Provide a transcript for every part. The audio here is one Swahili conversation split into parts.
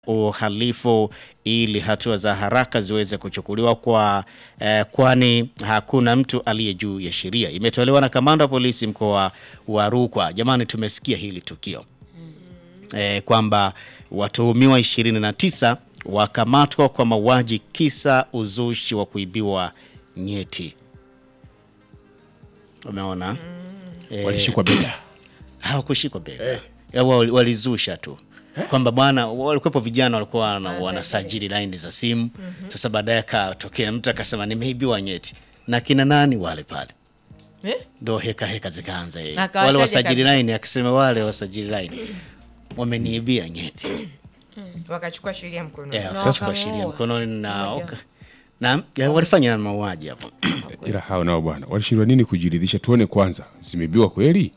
uhalifu ili hatua za haraka ziweze kuchukuliwa kwa eh, kwani hakuna mtu aliye juu ya sheria. Imetolewa na kamanda wa polisi mkoa wa Rukwa. Jamani, tumesikia hili tukio eh, kwamba watuhumiwa 29 wakamatwa kwa mauaji kisa uzushi wa kuibiwa nyeti. Umeona? Eh, walishikwa bega hawakushikwa bega eh. Walizusha tu kwamba bwana, walikuwepo vijana walikuwa wana, wanasajili laini za simu. Sasa baadaye akatokea mtu akasema nimeibiwa nyeti na kina nani wale pale, Eh? ndo heka heka zikaanza. yeye. Akawataja Wale wasajili kabisa. laini akasema wale wasajili laini wameniibia nyeti wakachukua sheria mkononi. Eh, Na wakachukua wakamuua. sheria mkononi na, Mmoja. waka- na ya, walifanya mauaji hapo. ila hao nao bwana walishindwa nini kujiridhisha tuone kwanza zimebiwa kweli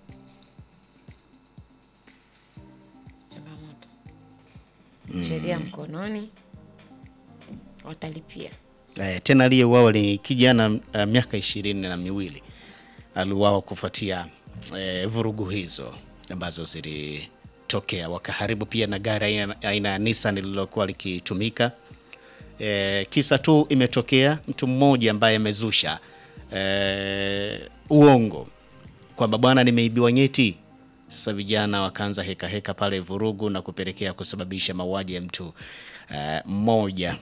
changamoto sheria mkononi watalipia Eh, tena aliyeuawa ni kijana uh, miaka ishirini na miwili aliuawa kufuatia eh, vurugu hizo ambazo zilitokea. Wakaharibu pia na gari aina- aina ya Nissan lililokuwa likitumika. Eh, kisa tu imetokea mtu mmoja ambaye amezusha eh, uongo kwamba bwana, nimeibiwa nyeti. Sasa vijana wakaanza heka heka pale, vurugu na kupelekea kusababisha mauaji ya mtu eh, mmoja.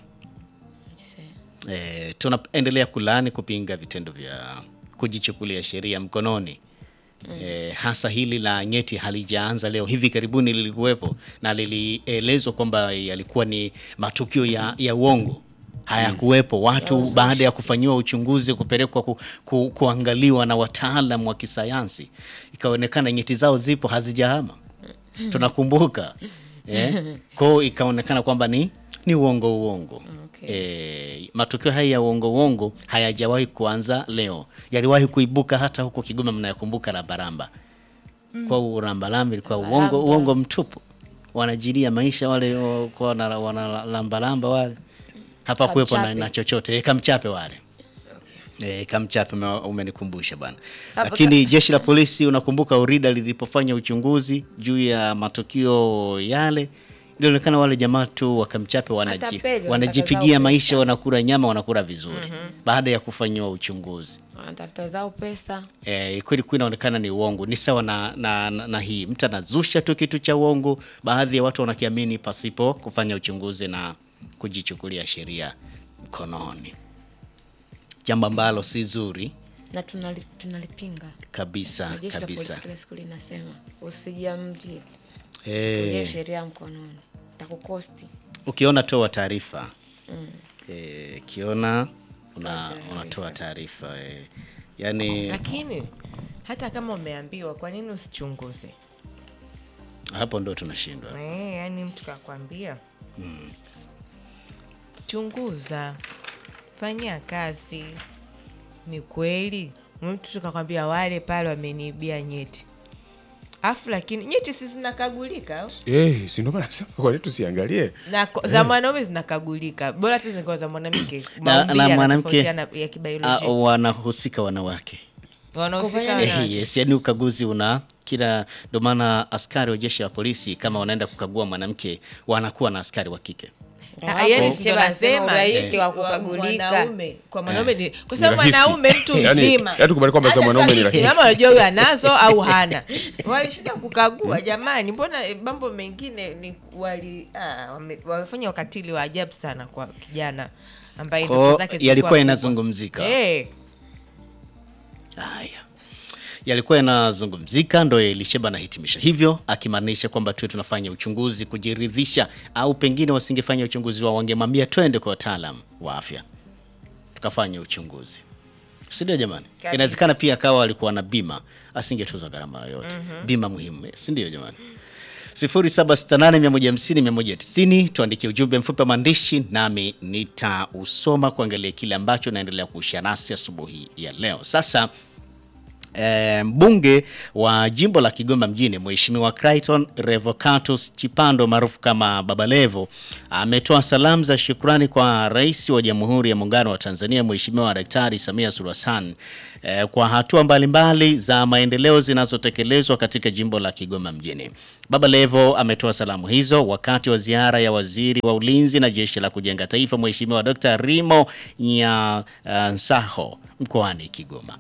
E, tunaendelea kulaani kupinga vitendo vya kujichukulia sheria mkononi. E, hasa hili la nyeti halijaanza leo, hivi karibuni lilikuwepo na lilielezwa kwamba yalikuwa ni matukio ya, ya uongo hayakuwepo. Watu baada ya kufanyiwa uchunguzi kupelekwa ku, ku, kuangaliwa na wataalam wa kisayansi, ikaonekana nyeti zao zipo hazijahama tunakumbuka eh? Kwao ikaonekana kwamba ni ni uongo uongo. Okay. Eh, matukio haya ya uongo uongo hayajawahi kuanza leo, yaliwahi kuibuka hata huko Kigoma, mnayakumbuka Rambaramba kwa urambalamba ilikuwa uongo Rambaramba. uongo mtupu, wanajilia maisha wale o, kwa wana- wanalambalamba wale, hapa kuwepo na, Kamchape. na chochote eh, kamchape wale E, kamchape ume- umenikumbusha bwana. Hapo Lakini jeshi la polisi unakumbuka Urida lilipofanya uchunguzi juu ya matukio yale, ilionekana wale jamaa tu wakamchape wanaji, Matapeli, wanajipigia wanataka maisha, zao wanakula nyama, wanakula vizuri baada ya kufanyiwa uchunguzi. wanatafuta zao pesa E, kweli kweli inaonekana ni uongo. Ni sawa na, na, na, na hii mtu anazusha tu kitu cha uongo, baadhi ya watu wanakiamini pasipo kufanya uchunguzi na kujichukulia sheria mkononi, jambo ambalo si zuri na tunali, tunalipinga kabisa na jeshi la kabisa. polisi kila siku linasema usijamlie Eh. Chukulia sheria mkononi takukosti Ukiona toa taarifa eh, ukiona una, taarifa. unatoa taarifa eh. Yani Lakini hata kama umeambiwa, kwa nini usichunguze? hapo ndo tunashindwa. Eh, yani mtu kakwambia chunguza, fanyia kazi. Ni kweli mtu tukakwambia wale pale wameniibia nyeti, afu lakini nyeti si zinakagulika eh, si ndio maana nasema kwa nini tusiangalie na ko- za mwanaume zinakagulika, bora tu zingekuwa za mwanamke. Na, Maumbile na mwanamke yanatofautiana ya ah, kibiolojia, wanahusika wanawake wanahusika Kufanya na- Eh, yes, yani ukaguzi una kila, ndio maana askari wa jeshi la polisi kama wanaenda kukagua mwanamke wanakuwa na askari wa kike. Ah, yani Hapo, ndo Sheba anasema nasema, urahisi wa wa kukagulika. mwanaume. Kwa mwanaume ni kwa sababu rahisi. mwanaume mtu Yani- mzima yani tukubali kwamba za Hata mwanaume ni kama rahisi. kama unajua huyu anazo au hana walishinda kukagua jamani mbona eh, mambo mengine ni wali ah, wame- wamefanya ukatili wa ajabu sana kwa kijana ambaye Kwa ndoto zake zilikuwa yalikuwa kubwa. yanazungumzika. Eh, Haya, yalikuwa yanazungumzika, ndo Elisheba anahitimisha hivyo, akimaanisha kwamba tuwe tunafanya uchunguzi kujiridhisha, au pengine wasingefanya uchunguzi wao, wangemwambia twende kwa wataalam wa afya tukafanya uchunguzi, si ndio jamani? Kabisa. Inawezekana pia akawa alikuwa na bima, asingetozwa gharama yoyote. Bima muhimu, si ndio jamani? 0768150190 tuandikie ujumbe mfupi wa maandishi nami nitausoma kuangalia kile ambacho naendelea kushia nasi asubuhi ya leo. Sasa E, mbunge wa jimbo la Kigoma mjini Mheshimiwa Clayton Revocatus Chipando maarufu kama Baba Levo ametoa salamu za shukrani kwa Rais wa Jamhuri ya Muungano wa Tanzania Mheshimiwa Daktari Samia Suluhu Hassan e, kwa hatua mbalimbali za maendeleo zinazotekelezwa katika jimbo la Kigoma mjini. Baba Levo ametoa salamu hizo wakati wa ziara ya Waziri wa Ulinzi na Jeshi la Kujenga Taifa Mheshimiwa Dr. Rimo Nyansaho mkoani Kigoma.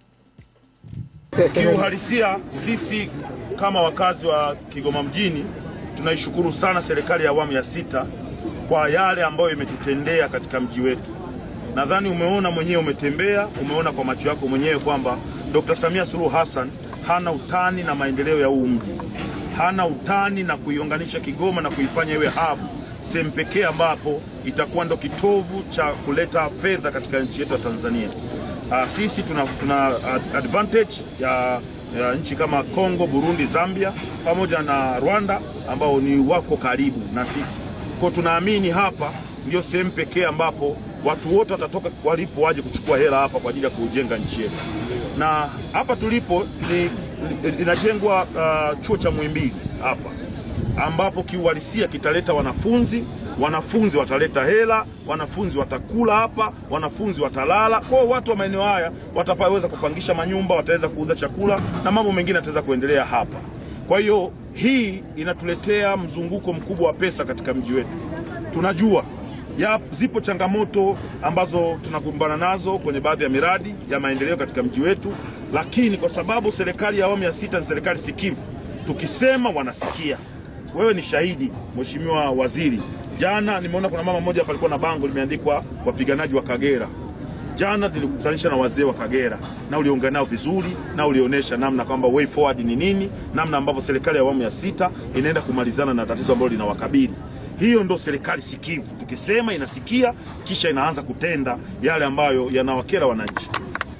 Kiuhalisia, sisi kama wakazi wa Kigoma mjini tunaishukuru sana serikali ya awamu ya sita kwa yale ambayo imetutendea katika mji wetu. Nadhani umeona mwenyewe, umetembea, umeona kwa macho yako mwenyewe kwamba Dr. Samia Suluhu Hassan hana utani na maendeleo ya huu mji, hana utani na kuiunganisha Kigoma na kuifanya iwe hub, sehemu pekee ambapo itakuwa ndo kitovu cha kuleta fedha katika nchi yetu ya Tanzania. Uh, sisi tuna, tuna advantage ya, ya nchi kama Kongo, Burundi, Zambia pamoja na Rwanda ambao ni wako karibu na sisi. Kwa tunaamini hapa ndio sehemu pekee ambapo watu wote watatoka walipo waje kuchukua hela hapa kwa ajili ya kujenga nchi yetu. Na hapa tulipo ni linajengwa uh, chuo cha Muhimbili hapa ambapo kiuhalisia kitaleta wanafunzi wanafunzi wataleta hela, wanafunzi watakula hapa, wanafunzi watalala. Kwa hiyo watu wa maeneo haya wataweza kupangisha manyumba, wataweza kuuza chakula na mambo mengine yataweza kuendelea hapa. Kwa hiyo hii inatuletea mzunguko mkubwa wa pesa katika mji wetu. Tunajua ya, zipo changamoto ambazo tunakumbana nazo kwenye baadhi ya miradi ya maendeleo katika mji wetu, lakini kwa sababu serikali ya awamu ya sita ni serikali sikivu, tukisema wanasikia. Wewe ni shahidi, Mheshimiwa Waziri. Jana nimeona kuna mama mmoja hapa alikuwa na bango limeandikwa wapiganaji wa Kagera. Jana nilikutanisha na wazee wa Kagera na uliongea nao vizuri na ulionyesha namna kwamba way forward ni nini, namna ambavyo serikali ya awamu ya sita inaenda kumalizana na tatizo ambalo linawakabili. Hiyo ndo serikali sikivu, tukisema inasikia, kisha inaanza kutenda yale ambayo yanawakera wananchi.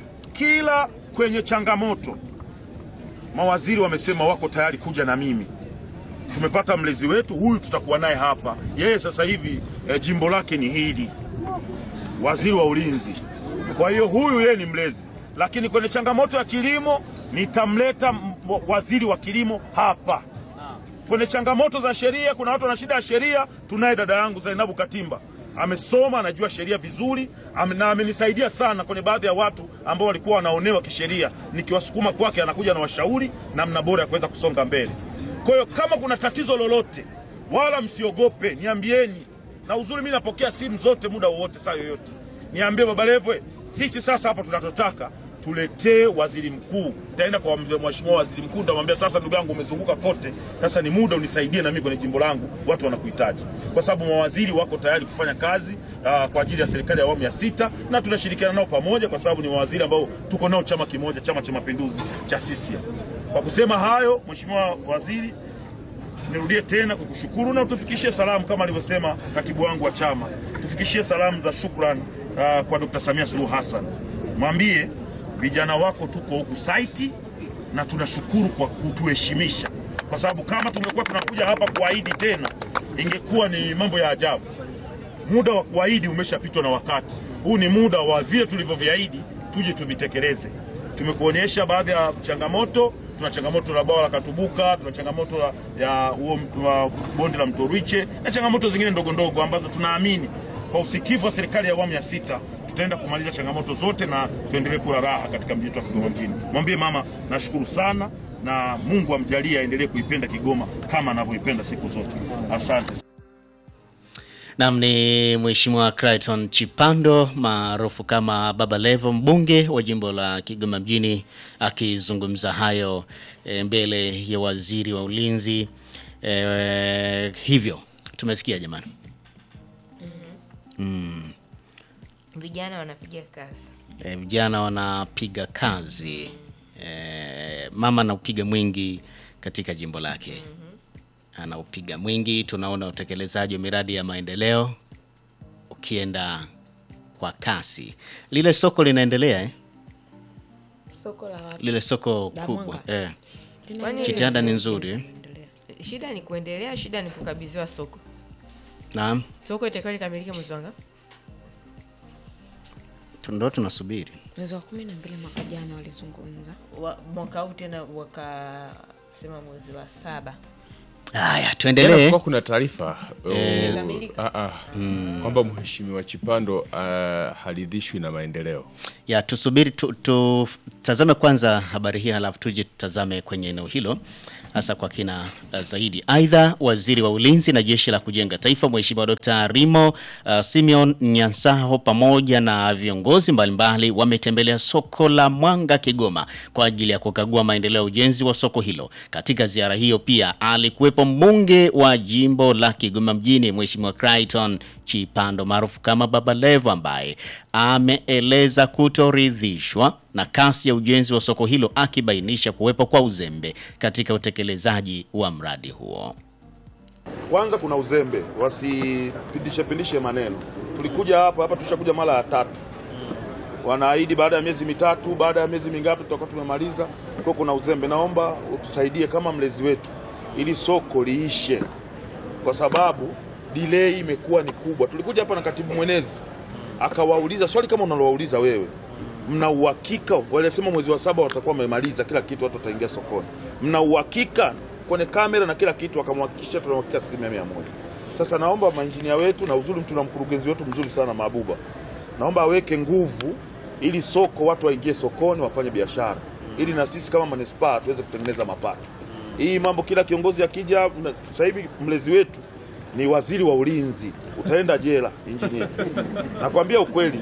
Kila kwenye changamoto mawaziri wamesema wako tayari kuja na mimi tumepata mlezi wetu huyu, tutakuwa naye hapa. Yeye sasa hivi e, jimbo lake ni hili, waziri wa ulinzi. Kwa hiyo huyu yeye ni mlezi, lakini kwenye changamoto ya kilimo nitamleta waziri wa kilimo hapa. Kwenye changamoto za sheria, kuna watu wana shida ya sheria, tunaye dada yangu Zainabu Katimba amesoma anajua sheria vizuri ame, na amenisaidia sana kwenye baadhi ya watu ambao walikuwa wanaonewa kisheria, nikiwasukuma kwake, anakuja na washauri namna bora ya kuweza kusonga mbele. Kwa hiyo kama kuna tatizo lolote, wala msiogope, niambieni. Na uzuri mimi napokea simu zote muda wowote, saa yoyote, niambie Baba Levo, sisi sasa hapa tunachotaka tuletee waziri mkuu. Nitaenda kwa mheshimiwa waziri mkuu, nitamwambia sasa, ndugu yangu, umezunguka kote, sasa ni muda unisaidie na mimi kwenye jimbo langu, watu wanakuhitaji, kwa sababu mawaziri wako tayari kufanya kazi uh, kwa ajili ya serikali ya awamu ya sita, na tunashirikiana nao pamoja, kwa sababu ni mawaziri ambao tuko nao chama kimoja, Chama cha Mapinduzi cha CCM. Kwa kusema hayo, mheshimiwa waziri, nirudie tena kukushukuru na utufikishie salamu kama alivyosema katibu wangu wa chama, tufikishie salamu za shukrani uh, kwa Dr. Samia Suluhu Hassan, mwambie vijana wako tuko huku saiti na tunashukuru kwa kutuheshimisha, kwa sababu kama tungekuwa tunakuja hapa kuahidi tena ingekuwa ni mambo ya ajabu. Muda wa kuahidi umeshapitwa na wakati. Huu ni muda wa vile tulivyoviahidi tuje tuvitekeleze. Tumekuonyesha baadhi ya changamoto. Tuna changamoto la bwawa la Katubuka, tuna changamoto la, ya huo bonde la mto Rwiche na changamoto zingine ndogo ndogo ambazo tunaamini kwa usikivu wa serikali ya awamu ya sita tutaenda kumaliza changamoto zote na tuendelee kuwa raha katika mji wetu wa Kigoma mjini. Mwambie mama nashukuru sana na Mungu amjalie aendelee kuipenda Kigoma kama anavyoipenda siku zote. Asante. Nam ni Mheshimiwa Clayton Chipando maarufu kama Baba Levo, mbunge wa jimbo la Kigoma mjini, akizungumza hayo e, mbele ya waziri wa ulinzi. E, hivyo tumesikia jamani. Mm. Vijana wanapiga kazi. E, vijana wanapiga kazi e, mama anaupiga mwingi katika jimbo lake anaupiga mwingi. Tunaona utekelezaji wa miradi ya maendeleo ukienda kwa kasi. Lile soko linaendelea eh? Soko la wapi? Lile soko La kubwa Mwanga. eh. Linaendelea. Jitihada ni nzuri eh? Endelea. Shida ni kuendelea, shida ni kukabidhiwa soko. Naam, Soko itakiwa likamilike mwezi wa ngapi? ndo tunasubiri mwezi wa kumi na mbili mwaka jana walizungumza Wa- mwaka huu tena wakasema mwezi wa saba haya Jana tuendelee kulikuwa kuna taarifa uh, Kamilika. ah, ah, kwamba mheshimiwa Chipando uh, haridhishwi na maendeleo. ya tusubiri tu- tutazame kwanza habari hii halafu tuje tutazame kwenye eneo hilo hasa kwa kina uh, zaidi. Aidha, waziri wa ulinzi na jeshi la kujenga taifa Mheshimiwa Dr. Rimo uh, Simeon Nyansaho pamoja na viongozi mbalimbali wametembelea soko la Mwanga Kigoma kwa ajili ya kukagua maendeleo ya ujenzi wa soko hilo. Katika ziara hiyo pia alikuwepo mbunge wa jimbo la Kigoma mjini Mheshimiwa Crichton Chipando maarufu kama Baba Levo ambaye ameeleza kutoridhishwa na kasi ya ujenzi wa soko hilo akibainisha kuwepo kwa uzembe katika utekelezaji wa mradi huo. Kwanza kuna uzembe, wasipindishe pindishe maneno. Tulikuja hapa hapa, tushakuja mara ya tatu, wanaahidi baada ya miezi mitatu, baada ya miezi mingapi tutakuwa tumemaliza. Kwa kuna uzembe, naomba utusaidie kama mlezi wetu, ili soko liishe, kwa sababu delay imekuwa ni kubwa. Tulikuja hapa na katibu mwenezi akawauliza swali kama unalowauliza wewe, mna uhakika? Walisema mwezi wa saba watakuwa wamemaliza kila kitu, watu wataingia sokoni. Mna uhakika kwenye kamera na kila kitu? Akamhakikishia tuna uhakika asilimia mia moja. Sasa naomba mainjinia wetu na uzuri, tuna mkurugenzi wetu mzuri sana Mabuba, naomba aweke nguvu ili soko watu waingie sokoni wafanye biashara, ili na sisi kama manispaa tuweze kutengeneza mapato. Hii mambo kila kiongozi akija, na- sasa hivi mlezi wetu ni waziri wa ulinzi, utaenda jela injinia. Nakwambia ukweli,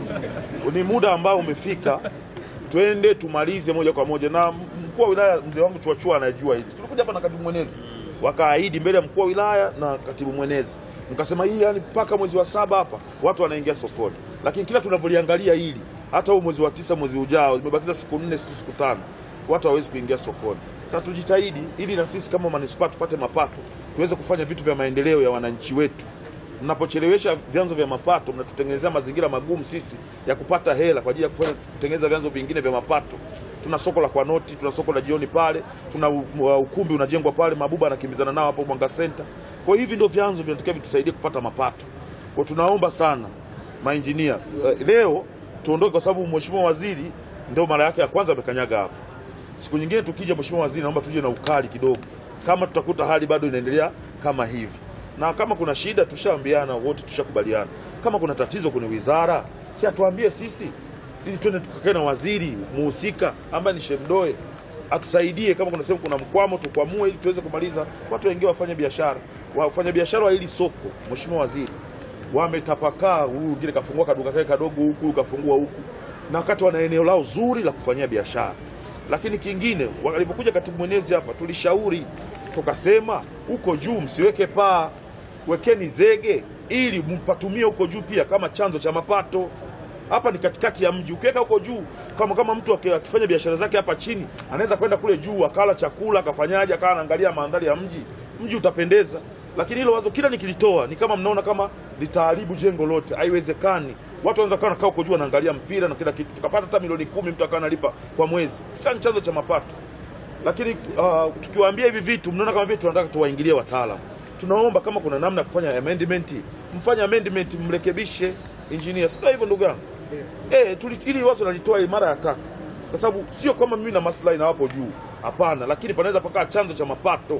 ni muda ambao umefika, twende tumalize moja kwa moja. Na mkuu wa wilaya mzee wangu Chuachua anajua hili. Tulikuja hapa na katibu mwenezi, wakaahidi mbele ya mkuu wa wilaya na katibu mwenezi, mkasema hii yani mpaka mwezi wa saba hapa watu wanaingia sokoni, lakini kila tunavyoliangalia hili, hata huu mwezi wa tisa, mwezi ujao, zimebakiza siku nne, siku siku tano, watu hawawezi kuingia sokoni. Sasa tujitahidi ili na sisi kama manispaa tupate mapato, tuweze kufanya vitu vya maendeleo ya wananchi wetu. Mnapochelewesha vyanzo vya mapato, mnatutengenezea mazingira magumu sisi ya kupata hela kwa ajili ya kufanya kutengeneza vyanzo vingine vya mapato. Tuna soko la kwa noti, tuna soko la jioni pale, tuna u- u- ukumbi unajengwa pale, Mabuba anakimbizana nao hapo Mwanga Center. Kwa hiyo hivi ndio vyanzo vinatakiwa vitusaidie kupata mapato. Kwa tunaomba sana mainjinia uh, leo tuondoke, kwa sababu mheshimiwa waziri ndio mara yake ya kwanza amekanyaga hapa. Siku nyingine tukija, mheshimiwa waziri, naomba tuje na ukali kidogo, kama tutakuta hali bado inaendelea kama hivi, na kama kuna shida tushaambiana wote, tushakubaliana. Kama kuna tatizo kwenye wizara, si atuambie sisi, ili twende tukakae na waziri muhusika ambaye ni Shemdoe atusaidie. Kama kuna sehemu kuna mkwamo, tukwamue ili tuweze kumaliza, watu waingie wafanye biashara. Wafanya biashara wa hili soko, mheshimiwa waziri, wametapakaa. Huyu mwingine kafungua kaduka kake kadogo huku, huyu kafungua huku, na wakati wana eneo lao zuri la kufanyia biashara. Lakini kingine, walipokuja katibu mwenezi hapa, tulishauri tukasema, huko juu msiweke paa, wekeni zege ili mpatumie huko juu pia kama chanzo cha mapato. Hapa ni katikati ya mji, ukiweka huko juu, kama kama mtu aki- akifanya biashara zake hapa chini, anaweza kwenda kule juu akala chakula akafanyaje, akawa anaangalia mandhari ya mji, mji utapendeza. Lakini hilo wazo kila nikilitoa ni kama mnaona kama litaharibu jengo lote, haiwezekani. Watu wanaweza kawa nakaa huko juu wanaangalia mpira na kila kitu, tukapata hata milioni kumi mtu akawa analipa kwa mwezi, sasa ni chanzo cha mapato lakini uh, tukiwaambia hivi vitu mnaona kama vile tunataka tuwaingilie wataalam. Tunaomba kama kuna namna ya kufanya amendment, mfanye amendment, mrekebishe engineer, sio hivyo ndugu yangu eh, tuli- ili wazo nalitoa hii mara ya tatu, kwa sababu sio kwamba mimi na maslahi na wapo juu, hapana, lakini panaweza pakaa chanzo cha mapato.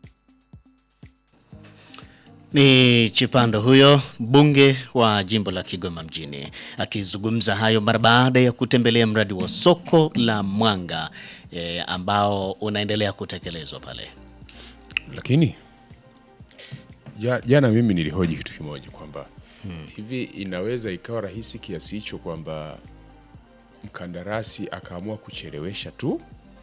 Ni Chipando huyo mbunge wa jimbo la Kigoma mjini akizungumza hayo mara baada ya kutembelea mradi wa soko la Mwanga e, ambao unaendelea kutekelezwa pale. Lakini ja- jana mimi nilihoji kitu kimoja kwamba hivi inaweza ikawa rahisi kiasi hicho kwamba mkandarasi akaamua kuchelewesha tu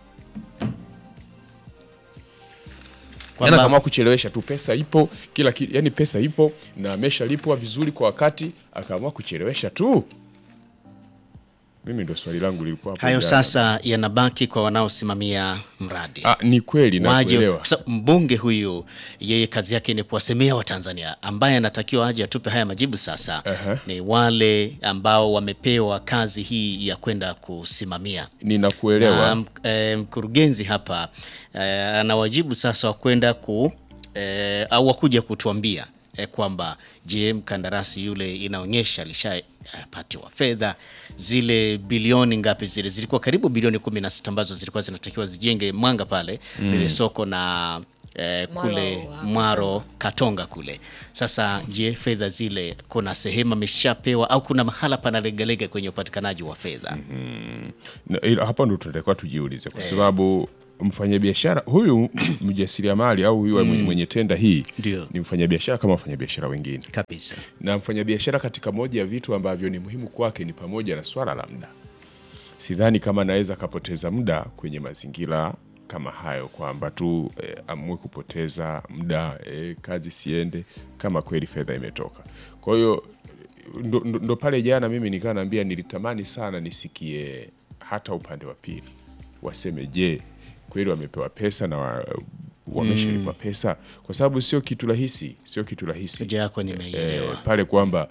Yaani Kwamba- akaamua kuchelewesha tu, pesa ipo kila ki, yani pesa ipo na ameshalipwa vizuri kwa wakati, akaamua kuchelewesha tu. Mimi ndo swali langu lilikuwa hapo Hayo jana. sasa yanabaki kwa wanaosimamia mradi. Ah, ni kweli waje nakuelewa. sa- mbunge huyu yeye kazi yake ni kuwasemea Watanzania, ambaye anatakiwa aje atupe haya majibu sasa Aha. ni wale ambao wamepewa kazi hii ya kwenda kusimamia Ninakuelewa. na mk- eh, mkurugenzi hapa eh, ana wajibu sasa wa kwenda ku eh, au wakuja kutuambia eh, kwamba je, mkandarasi yule inaonyesha alishapatiwa fedha zile bilioni ngapi zile zilikuwa karibu bilioni 16 ambazo zilikuwa zinatakiwa zijenge Mwanga pale lile soko na eh, kule Mwaro wa Mwaro Katonga kule. Sasa je, fedha zile kuna sehemu ameshapewa au kuna mahala panalegalega kwenye upatikanaji wa fedha? Na ila hapa ndo tunatakiwa tujiulize kwa sababu mfanyabiashara huyu mjasiriamali au huyu mwenye, mwenye tenda hii Ndio. ni mfanyabiashara kama wafanyabiashara wengine, Kabisa. na mfanyabiashara katika moja ya vitu ambavyo ni muhimu kwake ni pamoja na swala la muda. Sidhani kama anaweza akapoteza muda kwenye mazingira kama hayo, kwamba tu eh, amue kupoteza muda eh, kazi siende kama kweli fedha imetoka. Kwa hiyo ndo, ndo, ndo pale jana mimi nikaa naambia nilitamani sana nisikie hata upande wa pili waseme, je, kweli wamepewa pesa na wa, wameshalipwa pesa, kwa sababu sio kitu rahisi, sio kitu rahisi Hoja yako nimeielewa. eh, pale kwamba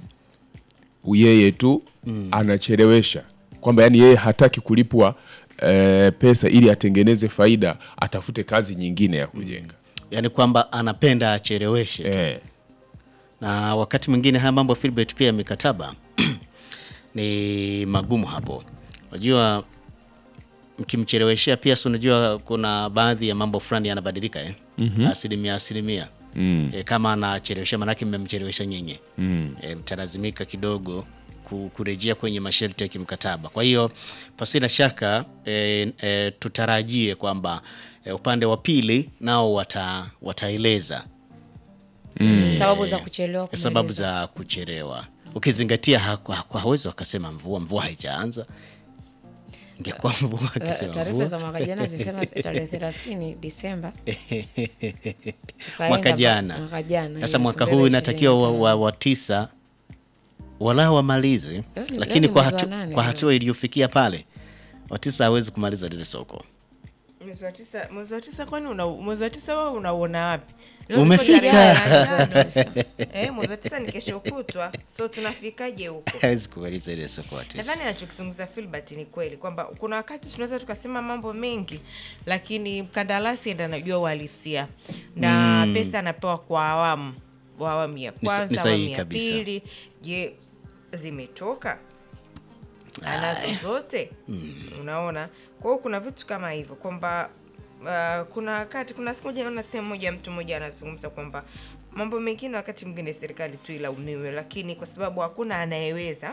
yeye tu anachelewesha kwamba yani yeye hataki kulipwa eh, pesa ili atengeneze faida, atafute kazi nyingine ya kujenga Yaani kwamba anapenda acheleweshe tu. eh, na wakati mwingine haya mambo Philbert, pia mikataba ni magumu hapo. Unajua, mkimcheleweshea pia, si unajua kuna baadhi ya mambo fulani yanabadilika eh? asilimia asilimia mm, e, kama anachelewesha, manake mmemchelewesha nyinyi mm. e, mtalazimika kidogo ku- kurejea kwenye masharti ya kimkataba. Kwa hiyo pasina shaka e, e, tutarajie kwamba e, upande wa pili nao wata, wataeleza sababu za kuchelewa kumaliza. sababu za kuchelewa, ukizingatia haku- haku- hawezi wakasema mvua mvua haijaanza. Ingekuwa mvua Eh, akisema taarifa mvua za mwaka jana zilisema tarehe thelathini Disemba Tukaenda mwaka pa- jana. mwaka jana, Sasa hiyo mwaka elfu huu mbili inatakiwa wa, ishirini na wa, tano. wa tisa wala wamalize, ni- lakini leo ni kwa, mwezi wa hatu, nane kwa leo. hatua iliyofikia pale watisa hawezi kumaliza lile soko. mwezi wa tisa mwezi wa tisa kwani una mwezi wa tisa wewe unauona wapi Leo tuko Umefika. tarehe nane. eh mwezi wa tisa ni kesho kutwa so tunafikaje huko hawezi kumaliza ile soko watisa. nadhani anachokizungumza Filbert ni kweli kwamba kuna wakati tunaweza tukasema mambo mengi lakini mkandarasi ndo anajua uhalisia na pesa anapewa kwa awamu kwa awamu ya Ni sa- ni kwanza sahihi awamu ya kabisa. pili je zimetoka anazo zote unaona kwa hiyo kuna vitu kama hivyo kwamba uh, kuna wakati kuna siku moja naona sehemu moja mtu mmoja anazungumza kwamba mambo mengine wakati mwingine serikali tu ilaumiwe lakini kwa sababu hakuna anayeweza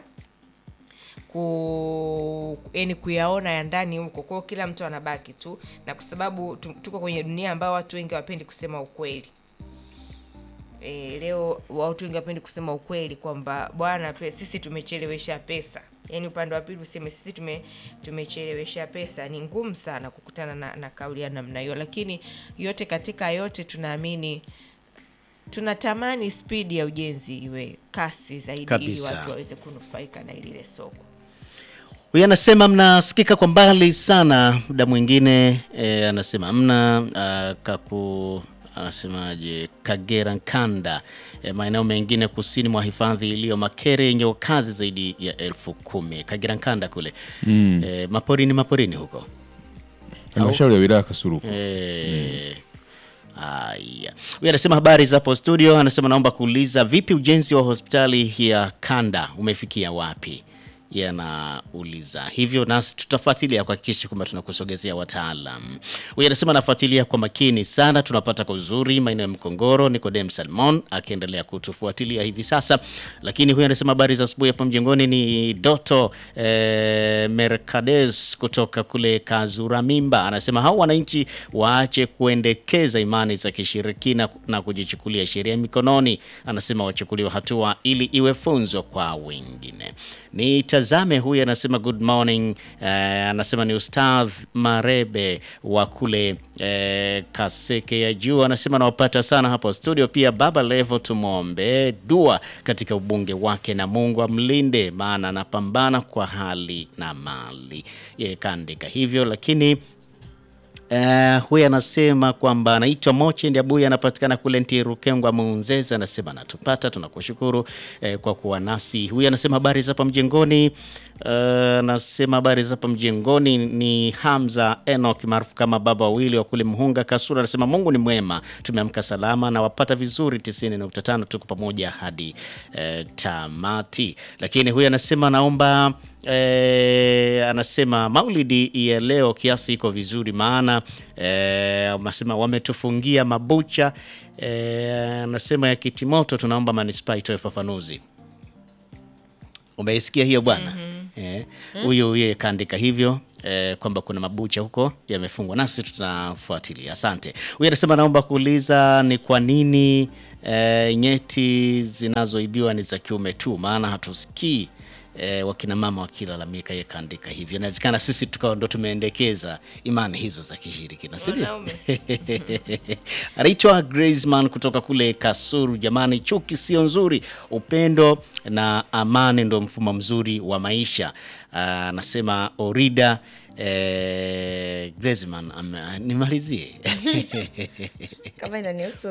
ku yani kuyaona ya ndani huko kwao kila mtu anabaki tu na kwa sababu tu- tuko kwenye dunia ambayo watu wengi wapendi kusema ukweli e, leo watu wengi wapendi kusema ukweli kwamba bwana pe, sisi tumechelewesha pesa yaani upande wa pili useme sisi tume, tumechelewesha pesa ni ngumu sana kukutana na, na kauli ya namna hiyo lakini yote katika yote tunaamini tunatamani spidi ya ujenzi iwe kasi zaidi ili Kabisa. watu waweze kunufaika na lile soko Huyu anasema mnasikika kwa mbali sana, muda mwingine e, anasema mna uh, kaku anasemaje Kagera Nkanda e, maeneo mengine kusini mwa hifadhi iliyo Makere yenye wakazi zaidi ya elfu kumi Kagera Nkanda kule mm. e, maporini maporini huko halmashauri ya wilaya Kasuruku Eh, Haya, huyu anasema habari za hapo studio. Anasema naomba kuuliza, vipi ujenzi wa hospitali ya kanda umefikia wapi? Yeye anauliza hivyo, nasi tutafuatilia kuhakikisha kwamba tunakusogezea wataalam. Huyu anasema anafuatilia kwa makini sana, tunapata kwa uzuri maeneo ya Mkongoro. Nikodem Salmon akiendelea kutufuatilia hivi sasa, lakini huyu anasema habari za asubuhi hapo mjengoni. Ni Doto eh, Mercades kutoka kule Kazuramimba, anasema hao wananchi waache kuendekeza imani za kishirikina na kujichukulia sheria mikononi. Anasema wachukuliwe hatua ili iwe funzo kwa wengine. Nitazame huyu anasema good morning. Eh, anasema ni Ustadh Marebe wa kule eh, Kaseke ya juu, anasema nawapata sana hapo studio. Pia Baba Levo, tumwombe dua katika ubunge wake na Mungu amlinde, maana anapambana kwa hali na mali. Yeye kaandika hivyo, lakini Uh, huyu anasema kwamba anaitwa Moche Ndiabuya, anapatikana kule Ntirukengwa Muunzeze. Anasema anatupata, tunakushukuru eh, kwa kuwa nasi. Huyu anasema habari za hapa mjengoni. Uh, anasema habari za hapa mjengoni ni Hamza Enoch maarufu kama baba wawili wa kule Mhunga Kasura. Anasema Mungu ni mwema, tumeamka salama na wapata vizuri 90.5 tuko pamoja hadi eh, tamati. Lakini huyu anasema naomba eh, anasema maulidi ya leo kiasi iko vizuri, maana eh, anasema wametufungia mabucha eh, anasema ya kitimoto, tunaomba manispaa itoe ufafanuzi. Umeisikia hiyo bwana? Eh, huyo huyo kaandika hivyo eh, kwamba kuna mabucha huko yamefungwa, nasi tunafuatilia. Asante. Huyu anasema naomba kuuliza ni kwa nini eh, nyeti zinazoibiwa ni za kiume tu, maana hatusikii eh, wakina mama wakilalamika. Yeye kaandika hivyo, inawezekana sisi tukawa ndo tumeendekeza imani hizo za kishirikina, si ndio? Wanaume. anaitwa Graceman kutoka kule Kasuru. Jamani, chuki sio nzuri, upendo na amani ndo mfumo mzuri wa maisha. Ah, Anasema Orida eh, Graceman. ame- Nimalizie kama inanihusu